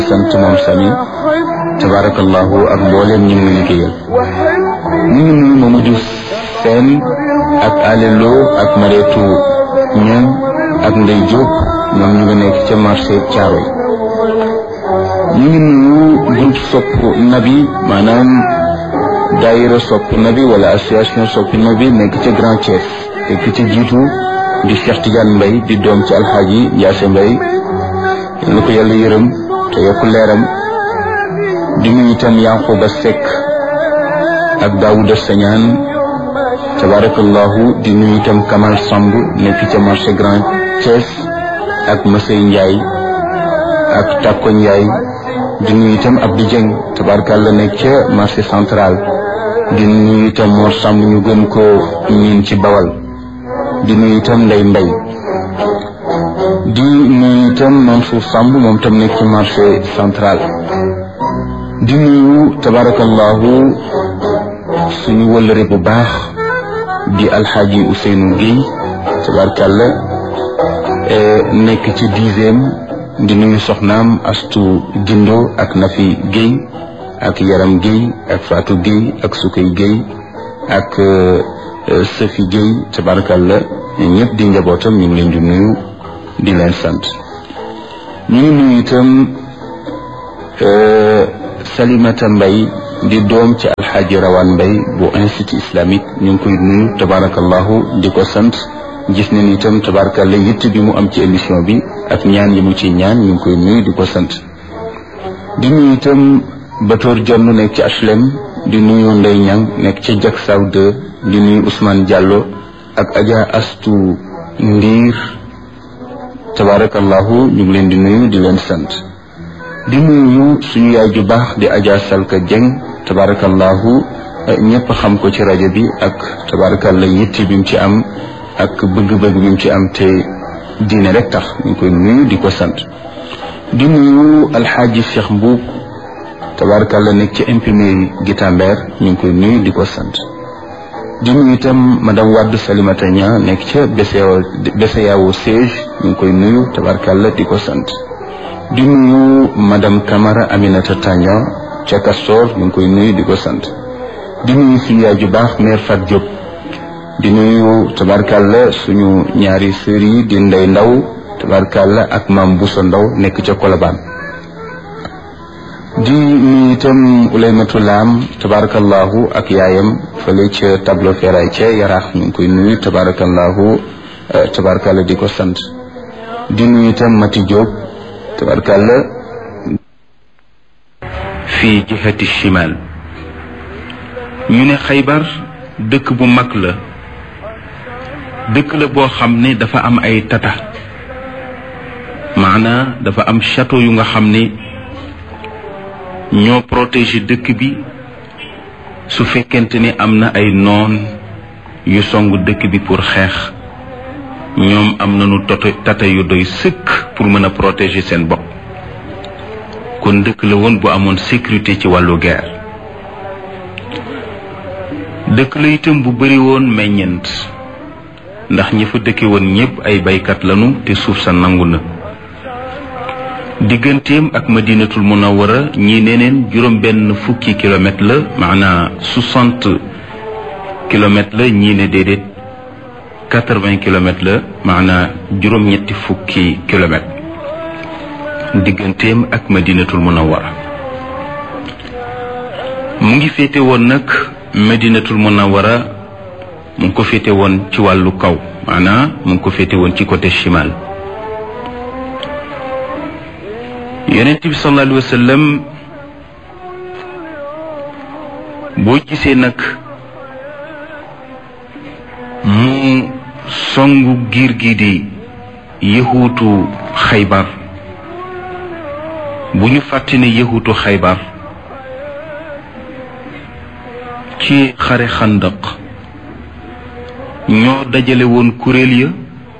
sant moom sami tabarakallahu ak mbooleem ñi mu liggéeyal ñu ngi nuyu Mamadou Sène ak alelo ak mareetu ñoom ak Ndey Diop ñoom ñu ngi nekk ca marché Thiaroye ñu ngi nuyu groupe sopp nabi maanaam daayira sopp nabi wala association sopp nabi nekk ca Grand Thiès te ki ci jiitu di Cheikh Tidiane Mbaye di doom ci alxaaji Yaase Mbaye lu ko yàlla yërëm te yokk leeram di nuyu itam Yankuba Seck ak Daouda Sañaan tabarakallahu di nuyu itam Kamal Samb nekk ca marché Grand Thiès ak Masey Ndiaye ak Takko Ndiaye di nuyu itam Abdou Dieng tabarakallah nekk ca marché central di nuyu itam Mor Samb ñu gën ko ñiin ci Bawal di nuyu itam Ndey Mbay di nuyu itam Mansour Samb moom tam nekk ci marché central di nuyu tabarakallahu suñu wëllëre bu baax di alxaaji Ousseynou Guèye tabarakalla nekk ci dixième di nuyu soxnaam Astu Dindo ak Nafi Guèye ak Yaram Guèye ak Fatou Guèye ak Sukay Guèye ak Safi Guèye tabarakalla ñëpp di njabootam ñu ngi leen di nuyu di leen sant ñu ngi nuyu itam Salimata Mbay di doom ci alxaaji Rawaan Mbay bu institut islamique ñu ngi koy nuyu tabarakallahu di ko sant gis nañ itam tabarakallah yitt bi mu am ci émission bi ak ñaan yi mu ci ñaan ñu ngi koy nuyu di ko sant di nuyu itam Batoor Jonn nekk ci HLM di nuyu Ndey Ñang nekk ci Jak Saw 2 di nuyu Ousmane Diallo ak Adja Astu Ndiir tabarakallahu ñu ngi leen di nuyu di leen sant di nuyu suñu yaay ju baax di Adja Salka Dieng tabarakallahu ñëpp xam ko ci rajo bi ak tabarakallah yitti bi mu ci am ak bëgg-bëgg bi mu ci am te diine rek tax ñu ngi koy nuyu di ko sant di nuyu alxaaji Cheikh Mbuub tabarakallah nekk ci imprimerie Guitambert ñu ngi koy nuyu di ko sant di nuyu itam madame Wade Salimata Nia nekk ca BCEAO siège ñu ngi koy nuyu tabarakallah di ko sant di nuyu madame Camara Aminata Tagna ca Castor ñu ngi koy nuyu di ko sant di nuyu suñu yaay ju baax mère Fat Diop di nuyu tabarkalla suñu ñaari sër yi di ndey ndaw tabarkalla ak maam Bousso ndaw nekk ca Colobane di nuyu itam Oulaymatou Lam tabarakallahu ak yaayam fële ca tableau feray ca yaraax ñu ngi koy nuyu tabarakallahu tabarkalla di ko sant di nuyu itam Mati Diop tabarkalla fii jihati shimal ñu ne xaybar dëkk bu mag la dëkk la boo xam ne dafa am ay tata maanaa dafa am château yu nga xam ne ñoo protéger dëkk bi su fekkente ni am na ay noon yu song dëkk bi pour xeex ñoom am nañu toto tata yu doy sëkk pour mën a protéger seen bopp kon dëkk la woon bu amoon sécurité ci wàllu guerre dëkk la itam bu bari woon meññent ndax ñi fa dëkke woon ñépp ay baykat lañu te suuf sa nangu na digganteem ak madinatul munawara ñi neneen juróom benn fukki kilomètre la maanaa soixante kilomètre la ñii ne déedéet quatre-vingts kilomètres la maanaa juróom-ñetti fukki kilomètre digganteem ak madinatul munawara mu ngi féete woon nag madinatul munawara mu ngi ko féete woon ci wàllu kaw maanaa mu ngi ko féete woon ci côté chimal yonent bi sallallahu alayhi wa sallam boo gisee nag mu songu giir gi di yëhuutu xaybar bu ñu fàtte ne yëhuutu xaybar ci xare xandaq ñoo dajale woon kuréel ya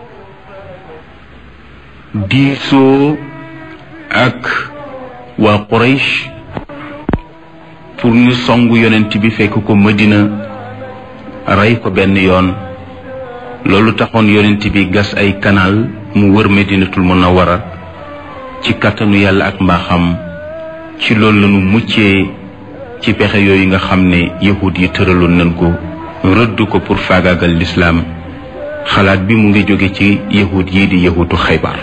diisoo ak waa Quraysh pour ñu songu yonent bi fekk ko Madina rey ko benn yoon loolu taxoon yonent bi gas ay canal mu wër Madinatul Munawwara ci kàttanu yàlla ak mbaaxam ci loolu lañu muccee ci pexe yooyu nga xam ne yahud yi tëraloon nañ ko rëdd ko pour faagaagal lislaam xalaat bi mu ngi jóge ci yahud yi di yahutu xaybar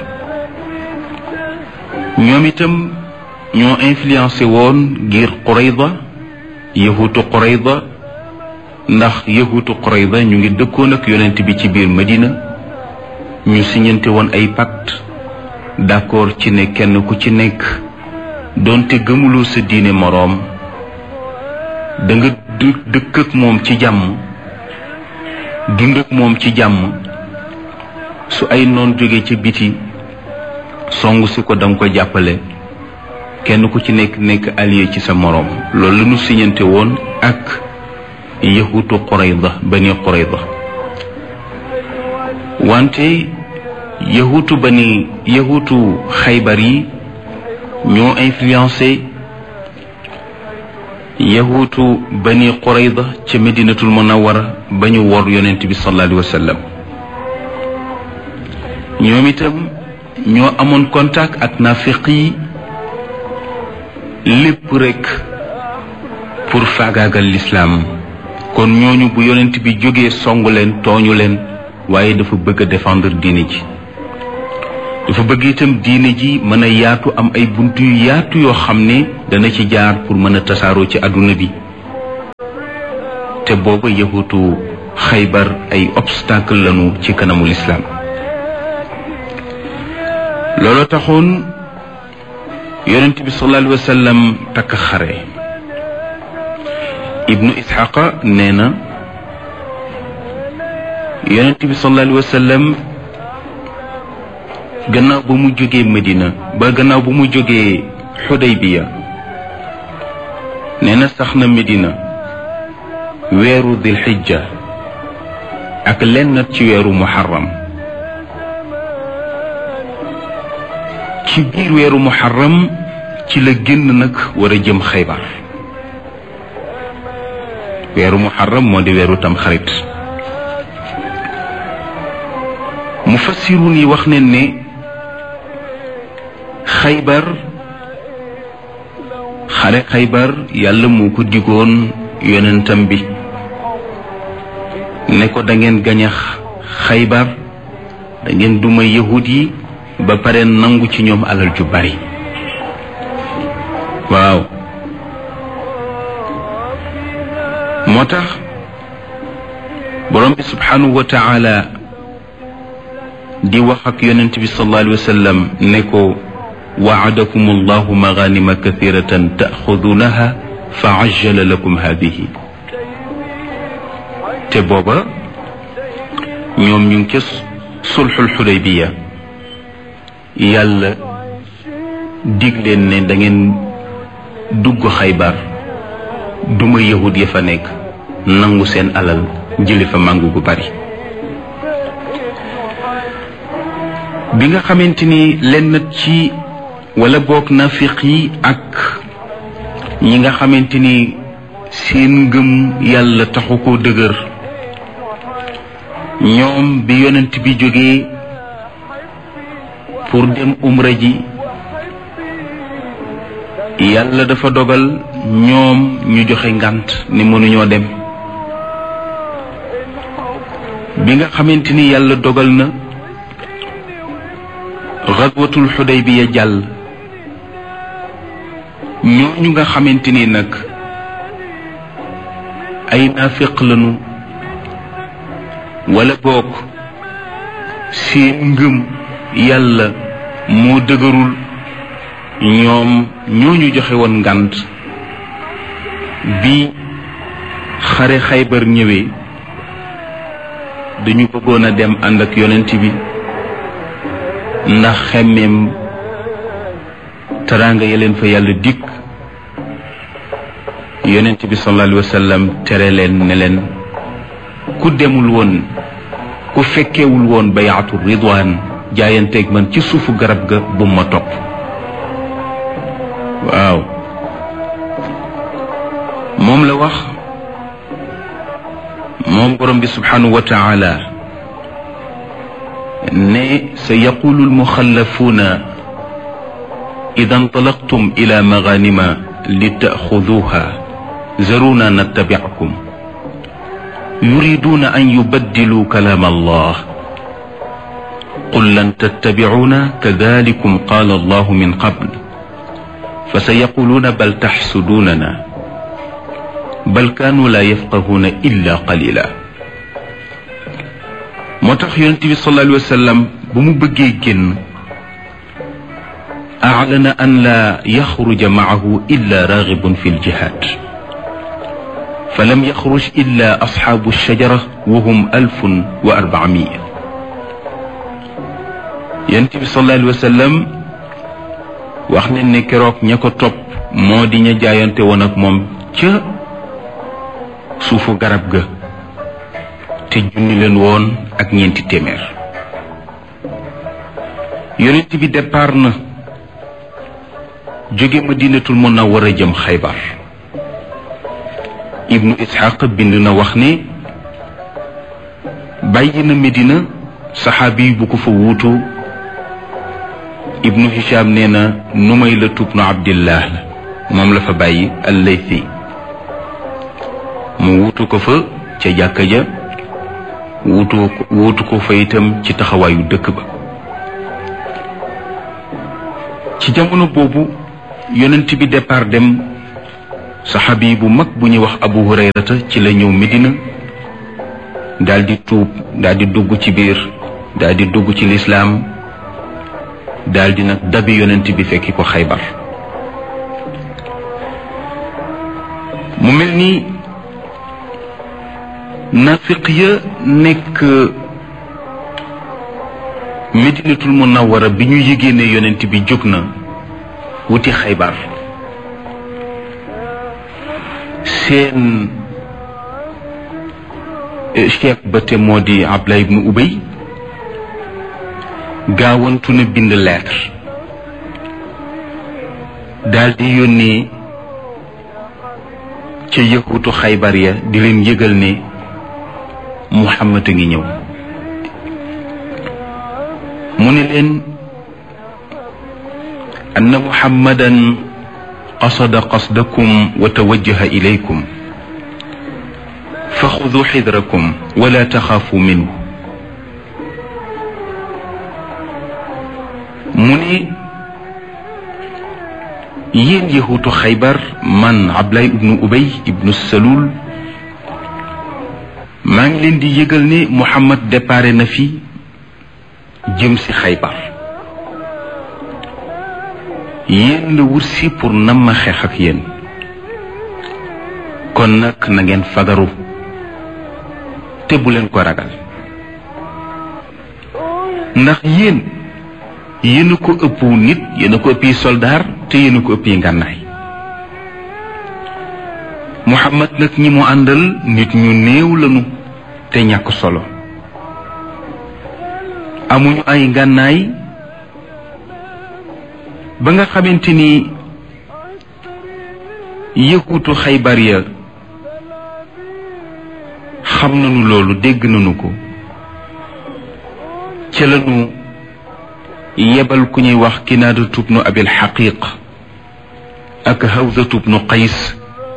ñoom itam ñoo influencé woon ngir Qurayda yahutu Qurayda ndax yahutu Qurayda ñu ngi dëkkoon ak yonent bi ci biir Madina ñu siñante woon ay pacte d'accord ci ne kenn ku ci nekk doonte gëmuloo sa diine moroom da nga dëkk ak moom ci jàmm dund ak moom ci jàmm su ay noon jóge ca biti song si ko danga ko jàppale kenn ku ci nekk nekk allié ci sa moroom loolu la ñu siñante woon ak yahutu Qurayda bani Qurayda wante yahutu bani yahutu xaybar yi ñoo influencé yahutu bani Qurayda ca Medinatul Munawwara ba ñu wor yonent bi sallallahu alayhi wa sallam ñoom itam ñoo amoon contact ak nafiq yi lépp rekk pour faagaagal lislaam kon ñooñu bu yonent bi jógee songu leen tooñu leen waaye dafa bëgg a défendre diine ji dafa bëgg itam diine ji mën a yaatu am ay bunt yu yaatu yoo xam ne dana ci jaar pour mën a tasaaroo ci àdduna bi te booba yahutu xaybar ay obstacle lañu ci kanamu lislaam loolu taxoon yonent bi sallallahu alayhi wa sallam takk xare ibnu isxaqa nee na yonent bi sallallahu alayhi wa sallam gannaaw ba mu jógee Medina ba gannaaw ba mu jógee Xudaybiya nee na sax na Medina weeru dil xijja ak lenn ci weeru muharram ci biir weeru muharram ci la génn nag war a jëm xaybar weeru muharram moo di weeru tam xarit mufassirun yi wax ne ne xaybar xare xaybar yàlla moo ko digoon yonentam bi ne ko da ngeen gañax xaybar da ngeen duma yahud yi ba pare nangu ci ñoom alal ju bari waaw moo tax borom bi subhanahu wa taala di wax ak yonent bi sallallahu alayhi wa sallam ne ko waadakum allahu maganima kathiratan taaxudunaha fa ajjala lakum hadihi te booba ñoom ñu ngi ca sulxul xudaybiya yàlla dig leen ne da ngeen dugg xaybar duma yahud ya fa nekk nangu seen alal jëli fa màngu gu bari bi nga xamante ni lenn ci wala boog nafiq yi ak ñi nga xamante ni seen ngëm yàlla taxu koo dëgër ñoom bi yonent bi jógee pour dem umra ji yàlla dafa dogal ñoom ñu joxe ngànt ni mënuñoo dem bi nga xamante ni yàlla dogal na xadwatul xudaybiya jàll ñooñu nga xamante ni nag ay naafiq lañu wala boog seen ngëm yàlla moo dëgërul ñoom ñooñu joxe woon ngànt bi xare xaybar ñëwee dañu bëggoon a dem ànd ak yonent bi ndax xemmeem teraanga ya leen fa yàlla dikk yonent bi sallallahu alayhi wa sallam tere leen ne leen ku demul woon ku fekkewul woon bayaatu ridwaan jaayanteeg man ci suufu garab ga bu ma topp waaw moom la wax moom borom bi subhanahu wa taala ne sa yaqulu almuxallafuuna ida انطلقتم إلى مغانم لتأخذوها ذرونا نتبعكم يريدون أن يبدلوا كلام الله قل لن تتبعونا كذلكم قال الله من قبل فسيقولون بل تحسدوننا بل كانوا لا يفقهون إلا قليلا moo tax yonent bi sallallahu alayhi wa sallam bu mu bëggee génn أعلن أن لا يخرج معه إلا راغب في الجهاد فلم يخرج إلا أصحاب الشجرة وهم ألف وأربعمائة ينتبه صلى الله عليه وسلم wax ne ne keroog ña ko topp moo di ña jaayante woon ak moom ca suufu garab ga te junni leen woon ak ñeenti téeméer yonent bi départ na jóge madinatul munawwara jëm xaybar ibnu ishaq bind na wax ne bàyyi na medina saxaabi bu ko fa wuutu ibnu hisham nee na numay la tubnu abdillah la moom la fa bàyyi allaythi mu wuutu ko fa ca jàkka ja wuutu wuutu ko fa itam ci taxawaayu dëkk ba ci jamono boobu yonent bi départ dem saxaabi bu mag bu ñuy wax abu hurayrata ci la ñëw medina daal di tuub daal di dugg ci biir daal di dugg ci lislaam daal di nag dabi yonent bi fekki ko xaybar mu mel ni nafiq ya nekk medinatul munawwara bi ñu yëgee ne yonent bi jóg na wuti xaybar seen chef ba te moo di Abdullah ibnu Ubay gaawantu na bind lettre daldi yónnee ca yëkkutu xaybar ya di leen yëgal ne Muhammad a ngi ñëw mu ne leen anna muhammadan qasada qasdakum wa tawajjaha ilaykum fa xudu xidrakum wala taxaafu minhu mu ne yéen yahuutu xaybar man Abdullah ibnu Ubay ibnu Salul maa ngi leen di yëgal ne Muhammad déparé na fi jëm si xaybar yéen la wut si pour nam ma xeex ak yéen kon nag na ngeen fagaru te bu leen ko ragal ndax yéen yéen a ko ëpp nit yéen a ko ëppi soldaar te yéen a ko ëppi ngànnaay Muhammad nag ñi mu àndal nit ñu néew lañu te ñàkk solo amuñu ay ngànnaay ba nga xamante ni yëkkutu xaybar ya xam nañu loolu dégg nañu ko ca lañu yebal ku ñuy wax kinaada tubnu abil xaqiq ak hawza tubnu qays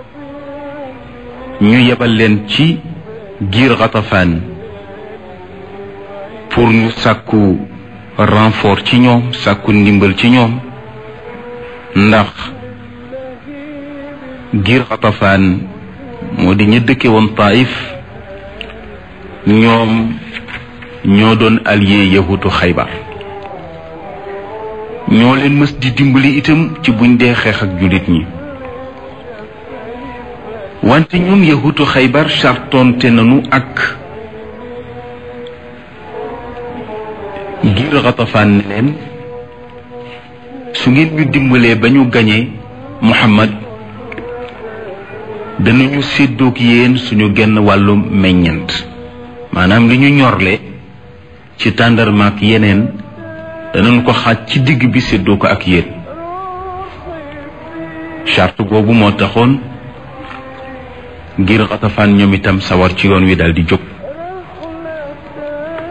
ñu yebal leen ci giir xatafaan pour ñu sàkku renfort ci ñoom sàkku ndimbal ci ñoom ndax giir xatafaan moo di ña dëkke woon taif ñoom ñoo doon allié yahutu xaybar ñoo leen mës di dimbali itam ci buñ dee xeex ak jullit ñi wante ñoom yahutu xaybar sartonte nañu ak ngir xatafaan ne leen su ngeen ñu dimbalee ba ñu gañee muhammad danañu séddoog yéen suñu genn wàllu meññant maanaam li ñu ñorle ci tàndarmaak yeneen danañ ko xaaj ci digg bi séddoo ko ak yéen charte boobu moo taxoon ngir xatafaan ñoom itam sawar ci yoon wi daal di jóg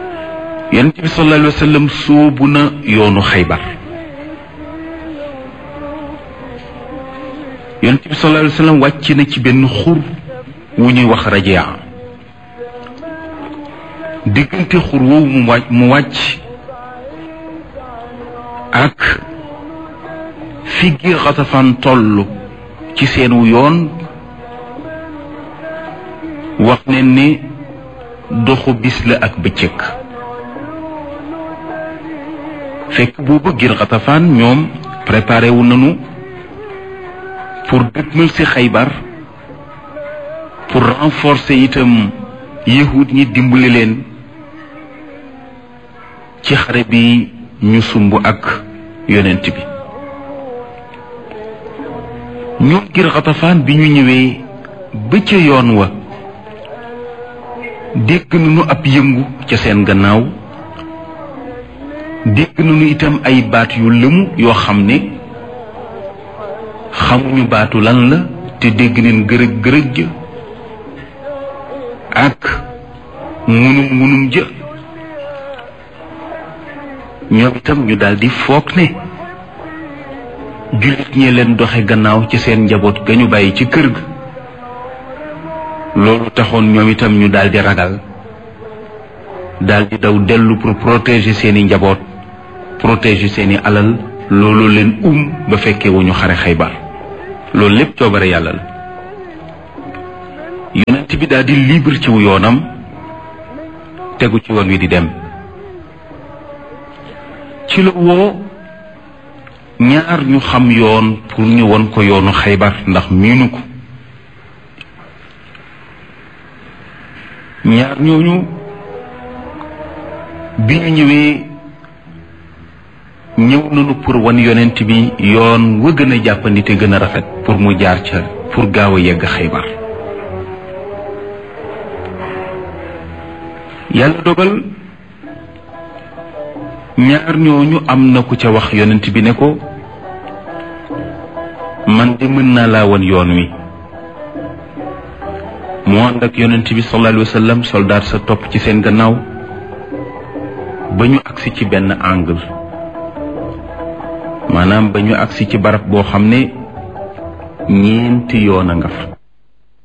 yonent bi sallallahu alayhi wa sallam sóobu na yoonu xaybar yonent bi sallallahu alayhi wa sallam wàcc na ci benn xur wu ñuy wax rajia diggante xur woowu mu wàcc mu wàcc ak fi gi xatafaan toll ci seenu yoon wax ne ni doxu bis la ak bëccëg fekk boobu gir xatafaan ñoom préparé wu nañu pour dëgmal ci xaybar pour renforcer itam yahud ñi dimbali leen ci xare bi ñu sumb ak yonent bi ñoom gir xatafaan bi ñu ñëwee ba ca yoon wa dégg nañu ab yëngu ca seen gannaaw dégg nañu itam ay baat yu lëmu yoo xam ne xamuñu baatu lan la te dégg neen gërëg gërëg ja ak ngunum ngunum jë ñoom itam ñu daldi foog ne jullit ñee leen doxe gannaaw ci seen njaboot ga ñu bàyyi ci kër ga loolu taxoon ñoom itam ñu daldi ragal daldi daw dellu pour protéger seeni njaboot protéger seeni alal loolu leen um ba fekkee wu ñu xare xaybar loolu lépp coobare yàlla la yonent bi daldi libre ci wu yoonam tegu ci yoon wi di dem ci la woo ñaar ñu xam yoon pour ñu won ko yoonu xaybar ndax miinu ko ñaar ñooñu bi ñu ñëwee ñëw nañu pour wan yonent bi yoon wa gën a jàppandi te gën a rafet pour mu jaar ca pour gaaw a yegg xaybar yàlla dogal ñaar ñooñu am na ku ca wax yonent bi ne ko man de mën naa laa wan yoon wi mu ànd ak yonent bi sallallahu alayhi wa sallam soldaat sa topp ci seen gannaaw ba ñu agsi ci benn angle maanaam ba ñu agsi ci barab boo xam ne ñeenti yoon a nga fa